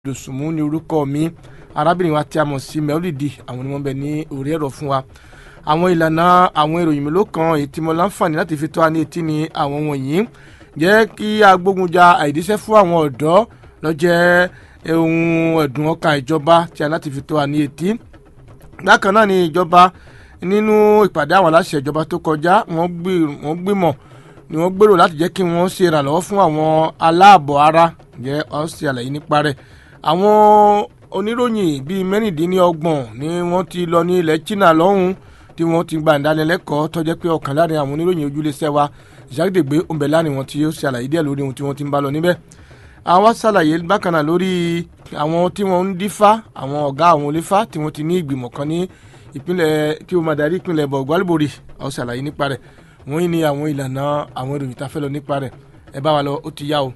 dòsùnmù ní orúkọ mi arábìnrin wa tí a mọ̀ sí mẹ́ọ́lìdì àwọn ni wọ́n bẹ ní orí ẹ̀rọ fún wa àwọn ìlànà àwọn ìròyìn mélòó kan èyí tí mo láǹfààní láti fi tó wa ní etí ni àwọn wọ̀nyí jẹ́ kí a gbógun ja àìdíṣẹ́ fún àwọn ọ̀dọ́ lọ́jẹ́ ohun ẹ̀dùn ọkàn ìjọba tí a láti fi tó wa ní etí bákan náà ni ìjọba nínú ìpàdé àwọn aláṣẹ ìjọba tó kọjá wọ́n gbìmọ̀ ni wọ́n gbèrò láti jẹ́ kí wọ́n ṣe ìrànlọ́wọ́ fún àwọn aláàbọ̀ ara jẹ́ ọ́n ṣe àlàyé nípa rẹ̀ àwọn oníròyìn bíi mẹ́rìndínlọ́gbọ̀n ni wọ́n ti lọ ní ilẹ̀ China lọ́hùn tí wọ́n ti gba ìdánilẹ́kọ̀ọ́ tó jẹ́ pé ọ̀kan láàrin àwọn oníròyìn ojúlẹ̀ṣẹ̀ wa ìṣàgídègbè òǹbẹ̀ láàrin wọn tí ó ṣe àlàyé díẹ̀ lórí ohun tí wọ́n ti ń bá lọ níbẹ̀ àwa ṣàlàyé bákan náà lórí àwọn tí wọ́n ń dífá àwọn ọ̀gá àwọn onífá tí wọ́n ti ní ìgbìmọ̀ kan ní ìpínlẹ̀ tí ó máa darí ìpínlẹ̀ bọ̀gbálíbòrì ó ṣàlàyé nípa rẹ̀ wọ́n ní àwọn ìlànà àwọn ìròyìn tá a fẹ́ lọ nípa rẹ̀ ẹ bá wa lọ ó ti yá o.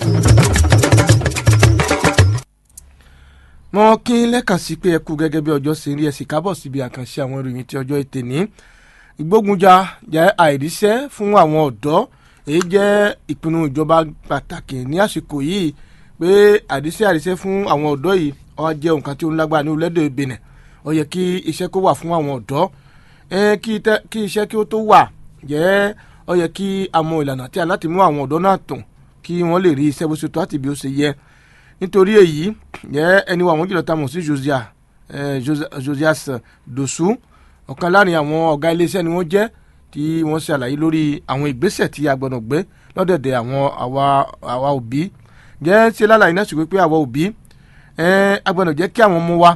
wọn kí lẹ́ẹ̀kan sí pé ẹ kú gẹ́gẹ́ bí ọjọ́ ṣe rí ẹ sì kábọ̀ síbi àkànṣe àwọn ìròyìn tí ọjọ́ ètè ní. ìgbógunjà jẹ́ àìríṣẹ́ fún àwọn ọ̀dọ́ èyí jẹ́ ìpinnu ìjọba pàtàkì ní àsìkò yìí pé àìríṣẹ́ àìríṣẹ́ fún àwọn ọ̀dọ́ yìí ó jẹ́ nǹkan tí ó ń lágbára ní orílẹ̀-èdè Benin ó yẹ kí iṣẹ́ kó wà fún àwọn ọ̀dọ́ kí iṣẹ́ kí ó tó wà jẹ́ ó yẹ kí a mọ ìlànà tí a láti mú àwọn ọ̀dọ́ náà tàn kí wọ́n lè rí iṣẹ́ bó ṣe tó àti bí ó ṣe yẹ nítorí èyí jẹ́ ẹni wa àwọn jùlọ tá a mọ̀ sí Josiah Josias Dosu ọ̀kan láàrin àwọn ọ̀gá iléeṣẹ́ ni wọ́n jẹ́ tí wọ́n ṣe àlàyé lórí àwọn ìgbésẹ̀ tí a gbọ́dọ̀ gbé lọ́dẹ̀dẹ̀ àwọn àwa òbí jẹ́ ṣe lálàyé náà ṣùgbọ́n pé àwa òbí a gbọ́dọ̀ jẹ́ kí àwọn ọmọ wa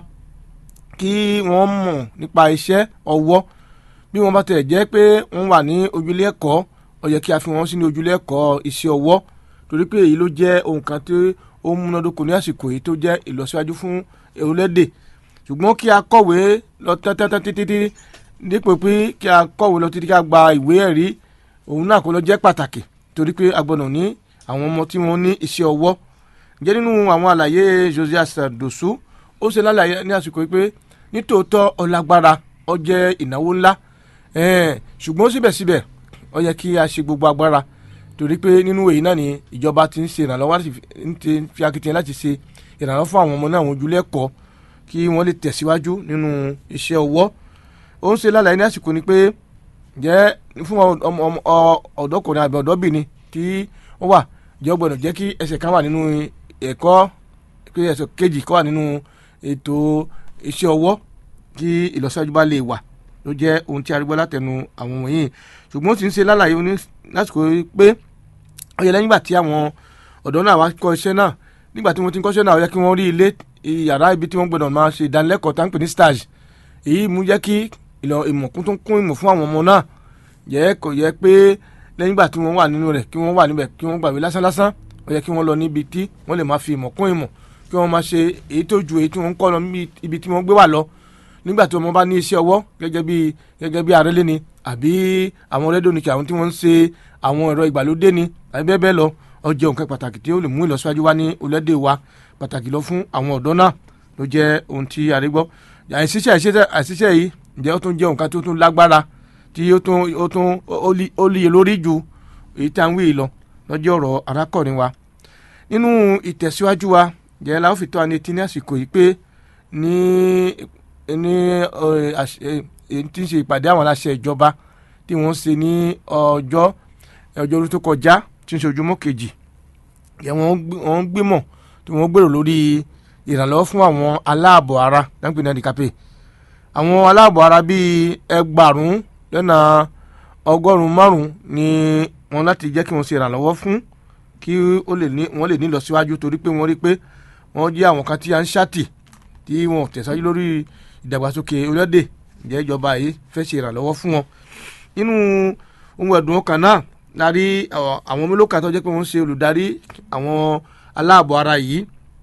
kí wọ́n mọ̀ nípa iṣẹ́ ọwọ́ bí wọ́n bá tẹ̀ jẹ́ pé wọ́n wà ní ojúlé ẹ̀kọ́ ó yẹ kí a fi wọ́n sí ní ojúlé ẹ̀kọ́ iṣẹ́ ọwọ́ torí pé èyí ló jẹ́ ohun kan tí ó múnádóko ní àsìkò yìí tó jẹ́ ìlọsíwájú fún orílẹ̀-èdè ṣùgbọ́n kí a kọ̀wé lọ tẹ́tẹ́tẹ́ títí dípò pé kí a kọ̀wé lọ títí ká gba ìwé ẹ̀rí òun náà kó lọ jẹ́ pàtàkì torí pé a gbọ́dọ̀ ní àwọn ọmọ tí wọ́n ní iṣẹ́ ọwọ́ jẹ́ nínú àwọn àlàyé Josias Dosu ó ṣe lálàyé ní àsìkò yìí pé nítòótọ́ ọlágbára ó jẹ́ ìnáwó ńlá ṣùgbọ́n síbẹ̀síbẹ̀ ó yẹ kí a ṣe gbogbo agbára torí pé nínú èyí náà ni ìjọba ti ń ṣe ìrànlọ́wọ́ láti fi akitiyan láti ṣe ìrànlọ́wọ́ fún àwọn ọmọ náà àwọn ojúlé ẹ̀kọ́ kí wọ́n lè tẹ̀síwájú nínú iṣẹ́ ọwọ́ ó ń ṣe lálàyé ní àsìkò ni pé jẹ́ fún ọ̀dọ́kùnrin àbí ọ̀dọ́bìnrin tí wọ́n wà jẹ́ gbọ́dọ̀ jẹ́ kí ẹsẹ̀ kan wà nínú ẹ̀kọ́ pé ẹsẹ̀ kejì kan wà nínú ètò iṣẹ́ ọwọ́ kí ìlọsíwájú bá lè wà ló jẹ́ ohun tí a rí gbọ́ látẹnu àwọn wọ̀nyí ṣùgbọ́n ó ti ń ṣe lálàyé ní lásìkò pé ó yẹ lẹ́yìn ìgbà tí àwọn ọ̀dọ́ náà wá kọ́ iṣẹ́ náà nígbà tí wọ́n ti ń kọ́ṣẹ́ náà ó yẹ kí wọ́n rí ilé yàrá ibi tí wọ́n gbọ́dọ̀ máa ṣe ìdánilẹ́kọ̀ọ́ tá ń pè ní stage èyí mú jẹ́ kí ìmọ̀ kún tó kún ìmọ̀ fún àwọn ọmọ náà yẹ kò yẹ pé lẹ́yìn ìgbà tí wọ́n wà nínú rẹ̀ kí wọ́n wà níbẹ̀ kí wọ́n gbàgbé lásán lásán ó yẹ kí wọ́n lọ níbi tí wọ́n lè máa fi ìmọ̀ kún ìmọ̀ kí wọ́n máa ṣe èyí tó ju èyí tí wọ́n ń kọ́ lọ ibi tí wọ́n gbé wà lọ nígbà tí ọmọ bá ní iṣẹ́ ọwọ́ gẹ́gẹ́ bí gẹ́gẹ́ bí arẹ́lé ni àbí àwọn rédíò ni kí àwọn tí wọ́n ń ṣe àwọn ẹ̀rọ ìgbàlódé ni àbí bẹ́ẹ̀ bẹ́ẹ̀ lọ ó jẹ́ nǹkan pàtàkì tí ó lè mú ìlọsíwájú wá ní orílẹ̀-èdè wa pàtàkì lọ fún àwọn ọ̀dọ́ náà ló jẹ́ ohun tí a rí gbọ́ àìsíṣẹ́ àìsíṣẹ́ yìí ǹjẹ́ ó tún jẹ́ nǹkan tí ó tún lágbára tí ó tún ó tún ó líye lórí ju èyí tá à ń wí lọ lọ́jọ́ ọ̀rọ̀ arákùnrin wa nínú ìtẹ̀síwájú wa jẹ́ la ó fi tó wa ní etí ní àsìkò yìí pé ní ní tí ń ṣe ìpàdé àwọn aláṣẹ ìjọba tí wọ́n ṣe ní ọjọ́ ọjọ́ tó kọjá tí ń ṣe ojúmọ́ kejì wọ́n gbìmọ̀ tí wọ́n gbèrò lórí ìrànlọ́wọ́ fún àwọn aláàbọ̀ ara dáńpẹ́ náà dìkápẹ́ àwọn aláàbọ̀ ara bíi ẹgbàrún lọ́nà ọgọ́rùn-ún márùn-ún ni wọ́n láti jẹ́ kí wọ́n ṣe ìrànlọ́wọ́ fún kí wọ́n lè ní ìlọsíwájú torí pé wọ́n rí pé wọ́n jẹ́ àwọn kan tí a ń ṣàtì tí wọn ò tẹ̀síwájú lórí ìdàgbàsókè orílẹ̀-èdè ǹjẹ́ ìjọba yìí fẹ́ ṣe ìrànlọ́wọ́ fún wọn. nínú ohun ẹ̀dùn ọkàn náà la rí àwọn mélòó kan tó jẹ́ pé wọ́n ń ṣe olùdarí àwọn aláàbọ̀ ara yìí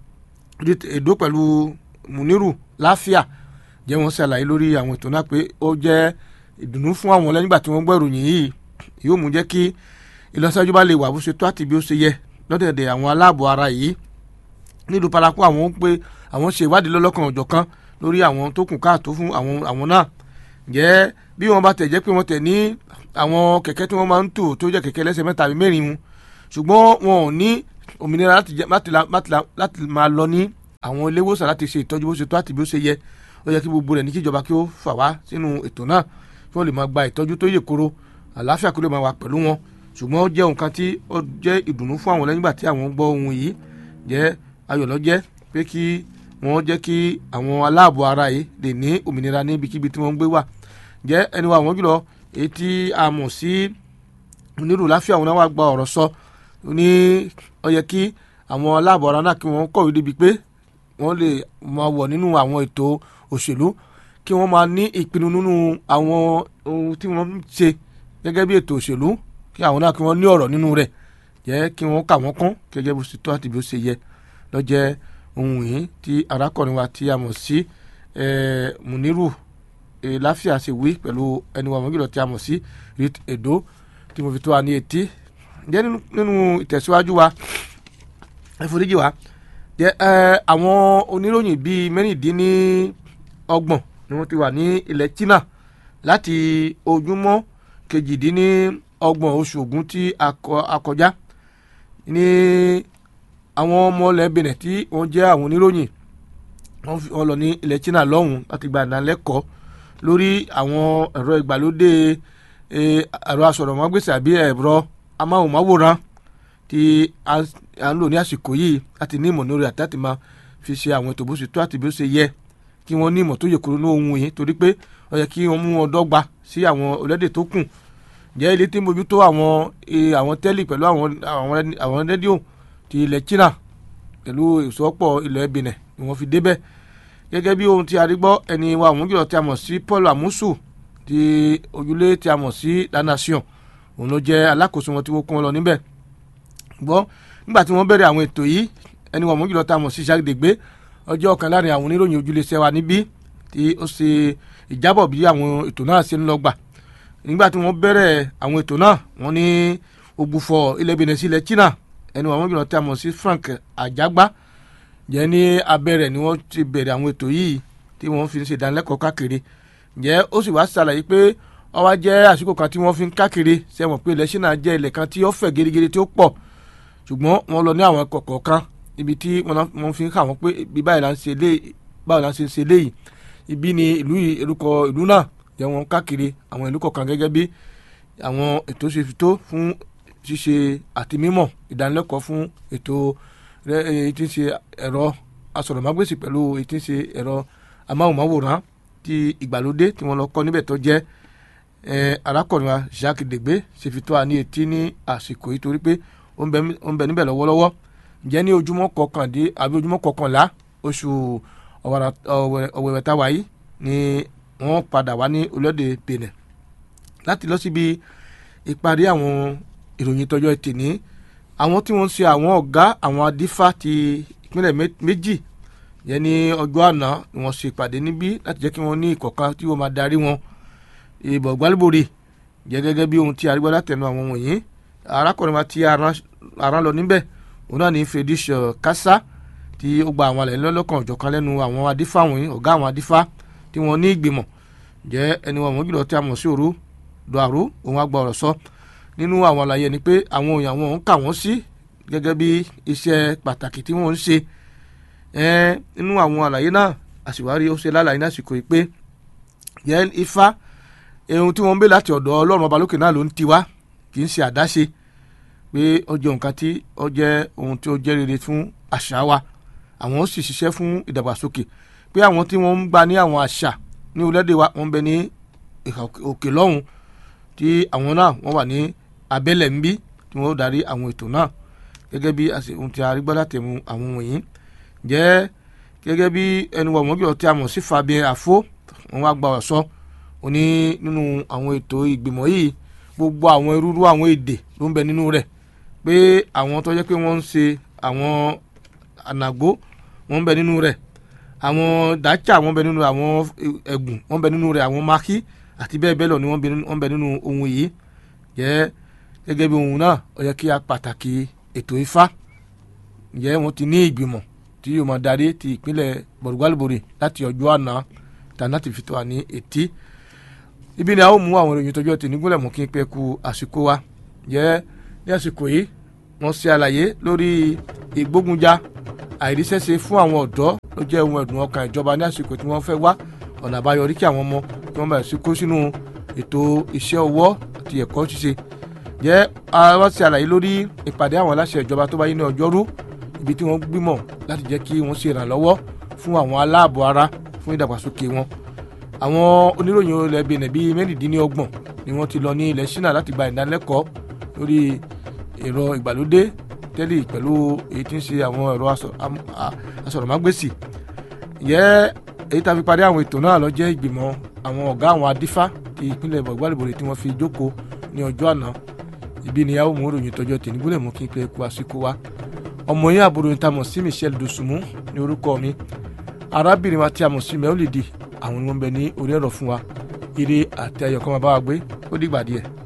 èdò pẹ̀lú Muniru láfíà jẹ́ wọ́n ṣàlàyé lórí àwọn ètò náà pé ó jẹ́ ìdùnnú fún àwọn lẹ́yìn ìgbà tí wọ́n gbọ́ ìròyìn yìí yóò mú jẹ́ kí ìlọsíwájú bá lè wà bó ṣe tó àti bí ó ṣe yẹ lọ́dẹ̀dẹ̀ àwọn aláàbọ̀ ara yìí nílùú paraku àwọn pé àwọn ṣe ìwádìí lọ́lọ́kan ọ̀jọ̀kan lórí àwọn tó kù káàtó fún àwọn àwọn náà jẹ́ bí wọ́n bá tẹ̀ jẹ́ pé wọ́n tẹ̀ ní àwọn kẹ̀kẹ́ tí wọ́n máa ń tò tó jẹ́ kẹ̀kẹ́ lẹ́sẹ̀ mẹ́ta àbí mẹ́rin mu ṣùgbọ́n wọn ò ní òmìnira láti jẹ láti la láti la láti máa lọ ní àwọn ilé ìwòsàn láti ṣe ìtọ́jú bó ṣe tó àti bí ó ṣe yẹ ó yẹ kí gbogbo rẹ̀ ní kí ìjọba kí ó fà wá sínú ètò náà kí wọ́n lè máa gba ìtọ́jú tó yè koro àlàáfíà kó lè máa wà pẹ̀lú wọn ṣùgbọ́n ó jẹ́ nǹkan tí ó jẹ́ ìdùnnú fún àwọn lẹ́yìn ìgbà tí àwọn gbọ́ ohun yìí jẹ́ ayọ̀ lọ́jẹ́ pé kí wọ́n jẹ́ kí àwọn aláàbò ara yìí lè ní òmìnira níbikíbi tí wọ́n ń gbé wà jẹ́ ẹni wa àwọn jùlọ èyí tí a mọ̀ sí onírò láfíà wọn náà wá gba ọ̀rọ̀ sọ ní ó yẹ kí àwọn aláàbò ara náà kí wọ́n kọ̀wé débi pé wọ́n lè máa wọ̀ nínú àwọn ètò òṣèlú kí wọ́n máa ní ìpinnu nínú àwọn ohun tí wọ́n ń ṣe gẹ́gẹ́ bí ètò òṣèlú kí àwọn náà kí wọ́n ní ọ̀rọ̀ nínú rẹ̀ jẹ́ kí wọ́n kà wọ́n kún gẹ́gẹ́ bó ṣe tó àti bí ó ṣe yẹ lọ́jẹ́ ohun yìí tí arákùnrin wa tí a mọ̀ sí Muniru láfíà ṣe wí pẹ̀lú ẹni wa mọ̀gìlọ̀ tí a mọ̀ sí rit edo tí mo fi tó wa ní etí jẹ́ nínú ìtẹ̀síwájú wa ẹ̀fọ́díjì wa jẹ́ àwọn oníròyìn bíi mẹ́rìndínlọ́gbọ̀n ni wọ́n ti wà ní ilẹ̀ China láti ojúmọ́ kejìdínlọ́gbọ̀n oṣù Ògún tí a kọjá ní àwọn ọmọ ilẹ̀ Benin tí wọ́n jẹ́ àwọn oníròyìn wọ́n lọ ní ilẹ̀ China lọ́hùn láti gba ìdánilẹ́kọ̀ọ́ lórí àwọn ẹ̀rọ ìgbàlódé ẹ̀rọ asọ̀rọ̀mágbèsì àbí ẹ̀rọ amáhùnmáwòrán tí a ń lò ní àsìkò yìí láti ní ìmọ̀ lórí àti láti máa fi ṣe àwọn ètò bó ṣe tó àti bí ó ṣe yẹ kí wọ́n ní ìmọ̀ tó yẹ kúrò ní ohun yìí torí pé ó yẹ kí wọ́n mú wọn dọ́gba sí àwọn orílẹ̀-èdè tó kù jẹ́ ilé tí ń bójútó àwọn àwọn tẹ́lì pẹ̀lú àwọn rédíò ti ilẹ̀ China pẹ̀lú ìsọ́pọ̀ ilẹ̀ Benin ni wọ́n fi débẹ̀ gẹ́gẹ́ bí ohun tí a rí gbọ́ ẹni wa àwọn jùlọ tí a mọ̀ sí Paul Amusu ti ojúlé tí a mọ̀ sí La Nation òun ló jẹ́ alákòóso wọn tí wọ́n kó wọn lọ níbẹ̀ gbọ́ nígbà tí wọ́n bẹ̀rẹ̀ àwọn ètò yìí ẹni wa àwọn jùlọ tí a mọ̀ sí Jacques Degbe ọjọ́ ọ̀kan láàrin àwọn oníròyìn ojúlé sẹ́wà níbí tí ó ṣe ìjábọ̀ bí àwọn ètò náà ṣe ń lọ gbà nígbà tí wọ́n bẹ̀rẹ̀ àwọn ètò náà wọ́n ní ògbufọ̀ ilẹ̀ Benin sí ilẹ̀ China ẹni wa àwọn jùlọ tí a mọ̀ sí Frank Ajagba jẹ́ ní abẹ́rẹ́ ni wọ́n ti bẹ̀rẹ̀ àwọn ètò yìí tí wọ́n fi ń ṣe ìdánilẹ́kọ̀ọ́ káàkiri jẹ́ ó sì wá ṣàlàyé pé ó wá jẹ́ àsìkò kan tí wọ́n fi ń káàkiri sẹ́wọ̀n pé ilẹ̀ Ṣínà jẹ́ ilẹ̀ kan tí ó fẹ̀ gerigeri tí ó pọ̀ ṣùgbọ́n wọ́n lọ ní àwọn ẹ̀kọ́ kọ̀ọ̀kan ibi tí wọ́n fi ń kà wọ́n pé ibi báyìí là ń ṣe léyìí báyìí là ń ṣe ṣe léyìí ibi ni ìlú yìí orúkọ ìlú náà jẹ́ wọn káàkiri àwọn ìlú kọ̀ọ̀kan gẹ́gẹ́ bí àwọn ètò ṣe fi tó fún ṣíṣe àti mímọ̀ ìdánilẹ́kọ̀ọ́ fún ètò èyí tí ń ṣe ẹ̀rọ asọ̀rọ̀mágbèsì pẹ̀lú èyí tí ń ṣe ẹ̀rọ amáhùnmáwòrán ti ìgbàlódé tí wọ́n lọ kọ́ níbẹ̀ tó jẹ́ arákùnrin wa Jacques Degbe ṣe fi tó a ní etí ní àsìkò yìí torí pé ó ń bẹ níbẹ̀ lọ́wọ́lọ́wọ́ ǹjẹ́ ní ojúmọ́ kọkàndín àbí ojúmọ́ kọkànlá oṣù ọ̀wẹ̀wẹ̀ tá a wà yìí ni wọ́n padà wá ní orílẹ̀-èdè Benin láti lọ síbi ìparí àwọn ìròyìn tọjọ́ ẹtì ní àwọn tí wọ́n ń ṣe àwọn ọ̀gá àwọn adífá ti ìpínlẹ̀ méjì yẹn ní ọjọ́ àná ni wọ́n ṣe ìpàdé níbí láti jẹ́ kí wọ́n ní ìkọ̀kan tí wọ́n máa darí wọn ìbọ̀ gbálíbòrè jẹ́ gẹ́gẹ́ bí ohun tí arígbọ́ látẹnu àwọn wọ̀nyí arákùnrin wa ti aràn lọ níbẹ̀ òun náà ní Fedish Kasa tí ó gba àwọn àlẹ́ lọ́lọ́kan ọ̀jọ̀kan lẹ́nu àwọn adífá wọ̀nyí ọ̀gá àwọn adífá tí wọ́n ní ìgbìmọ̀ jẹ́ ẹni wọn jùlọ tí a mọ̀ sí òru dọ̀àrú òun á gba ọ̀rọ̀ sọ nínú àwọn àlàyé ni pé àwọn èèyàn wọn ń kà wọ́n sí gẹ́gẹ́ bí iṣẹ́ pàtàkì tí wọ́n ń ṣe nínú àwọn àlàyé náà àṣìwárí ó ṣe lálàyé lásìkò yìí pé yẹn ifá ohun tí wọ́n ń bẹ láti ọ̀dọ̀ ọlọ́run ọba lókè náà ló ń tiwá kì í ṣe àdáṣe pé ó jẹ́ nǹkan tí ó jẹ́ ohun tí ó jẹ́ rere fún àṣà wa àwọn ó sì ṣiṣẹ́ fún ìdàgbàsókè pé àwọn tí wọ́n ń gba ní àwọn àṣà ní orílẹ̀-èdè wa wọ́n ń bẹ ní òkè lọ́hùn tí àwọn náà wọ́n wà ní abẹ́lẹ̀ ń bí tí wọ́n darí àwọn ètò náà gẹ́gẹ́ bí ohun tí a rí gbọ́ látẹ̀mú àwọn wọ̀nyí jẹ́ gẹ́gẹ́ bí ẹnu wọ̀ mọ́jọ́ tí a mọ̀ sí Fabien Afo wọn wá gba ọ̀sọ́ òní nínú àwọn ètò ìgbìmọ̀ yìí gbogbo àwọn irúurú àwọn èdè ló ń bẹ nínú rẹ̀ pé àwọn tó jẹ́ pé wọ́n ń ṣe àwọn ànàgó wọ́n ń bẹ nínú rẹ̀ àwọn dàchà wọ́n ń bẹ nínú àwọn ẹ̀gùn wọ́n ń bẹ nínú rẹ̀ àwọn maki àti bẹ́ẹ̀ bẹ́ẹ̀ lọ ni wọ́n ń bẹ nínú ohun yìí jẹ́ gẹ́gẹ́ bí ohun náà ó yẹ kí a pàtàkì ètò ifá jẹ́ wọ́n ti ní ìgbìmọ̀ tí yóò máa darí ti ìpínlẹ̀ bọ̀rùgbálùbọ̀rì láti ọjọ́ àná tàná ti fi tó wà ní etí ibi ni a ó mú àwọn ìròyìn tọjọ́ tì nígúnlẹ̀ mú kí n pẹ́ ku àsìkò wa jẹ́ ní àsìkò yìí wọ́n ṣe àlàyé lórí ìgbógunjà àìríṣẹ́ṣe fún àwọn ọ̀dọ́ ló jẹ́ ohun ẹ̀dùn ọkàn ìjọba ní àsìkò tí wọ́n fẹ́ wá ọ̀nà àbáyọ rí kí àwọn ọmọ kí wọ́n bẹ̀rẹ̀ sí kó sínú ètò iṣẹ́ ọwọ́ àti ẹ̀kọ́ ṣíṣe jẹ́ wọ́n ṣe àlàyé lórí ìpàdé àwọn aláṣẹ ìjọba tó báyé ní ọjọ́rú ibi tí wọ́n gbìmọ̀ láti jẹ́ kí wọ́n ṣe ìrànlọ́wọ́ fún àwọn aláàbọ̀ ara fún ìdàgbàsókè wọn àwọn oníròyìn ilẹ̀ benin bíi mẹ́rìndínlọ́gbọ̀n ni wọ́n ti lọ ní ilẹ̀ China láti gba ìdánilẹ́kọ̀ọ́ lórí ẹ̀rọ ìgbàlódé tẹ́lẹ̀ pẹ̀lú èyí tí ń ṣe àwọn ẹ̀rọ asọ̀rọ̀mágbèsì yẹ èyí tá a fi parí àwọn ètò náà lọ jẹ́ ìgbìmọ̀ àwọn ọ̀gá àwọn adífá ti ìpínlẹ̀ ìgbàlùbọ̀rẹ̀ tí wọ́n fi jókòó ní ọjọ́ àná ibi ni yàwó mú ròyìn tọjọ́ tẹ̀ nígbólẹ̀ mú kí n pẹ́ kú àsìkò wa ọmọ yín àbúrò yín tá a mọ̀ sí Michelle Dosunmu ní orúkọ mi arábìnrin wa tí a mọ̀ sí mẹ́wòlìdì àwọn ni wọ́n bẹ ní orí ẹ̀rọ fún wa ire àti ayọ̀ kan máa bá wa gbé ó dìgbà díẹ̀.